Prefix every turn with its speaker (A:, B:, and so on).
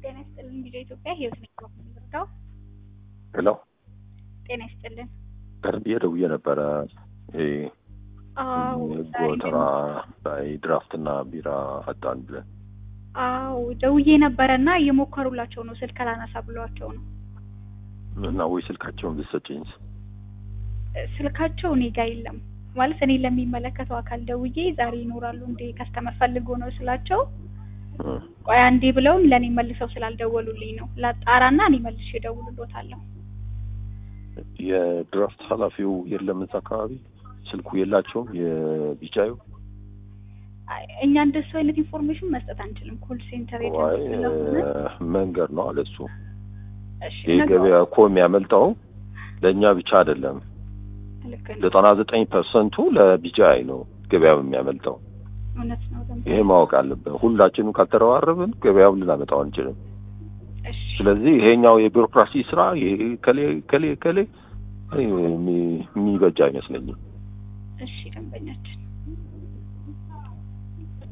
A: ጤና ይስጥልን ቪዲዮ ኢትዮጵያ ህይወት ነኝ የምንረዳው
B: ሄሎ
A: ጤና ይስጥልን።
B: ቀርብ ደውዬ ነበረ። ይሄ
A: አዎ ዛሬ
B: ጎተራ ላይ ድራፍትና ቢራ አጣን ብለን
A: አዎ ደውዬ ነበረ እና እየሞከሩላቸው ነው። ስልክ አላነሳ ብሏቸው ነው።
B: እና ወይ ስልካቸውን ብትሰጪኝ
A: ስልካቸው እኔ ጋር የለም ማለት እኔ ለሚመለከተው አካል ደውዬ ዛሬ ይኖራሉ እንዴ ከስተመር ፈልጎ ነው ስላቸው
B: እ
A: ቆይ አንዴ ብለውም ለእኔ መልሰው ስላልደወሉልኝ ነው ላጣራና እኔ መልሼ እደውልሎታለሁ።
B: የድራፍት ኃላፊው የለም እዛ አካባቢ ስልኩ የላቸውም። የቢጫዩ
A: አይ፣ እኛ እንደሱ አይነት ኢንፎርሜሽን መስጠት አንችልም። ኮል ሴንተር
B: ዋይ
A: ኤጀንት ስለሆነ
B: መንገድ ነው አለ እሱ።
A: እሺ
B: ይህ
A: ነገ-
B: ገበያ እኮ የሚያመልጠው ለእኛ ብቻ አይደለም።
A: ልክ ነው።
B: ዘጠና ዘጠኝ ፐርሰንቱ ለቢጫይ ነው ገበያው የሚያመልጠው።
A: እውነት ነው። ደንብ
B: ይሄ ማወቅ አለብን። ሁላችንም ካልተረባረብን ገበያውን ልናመጣው አንችልም።
A: እሺ
B: ስለዚህ ይሄኛው የቢሮክራሲ ስራ ይሄ ከሌ ከሌ ከሌ የሚ- የሚበጅ አይመስለኝም።
A: እሺ ደንበኛችን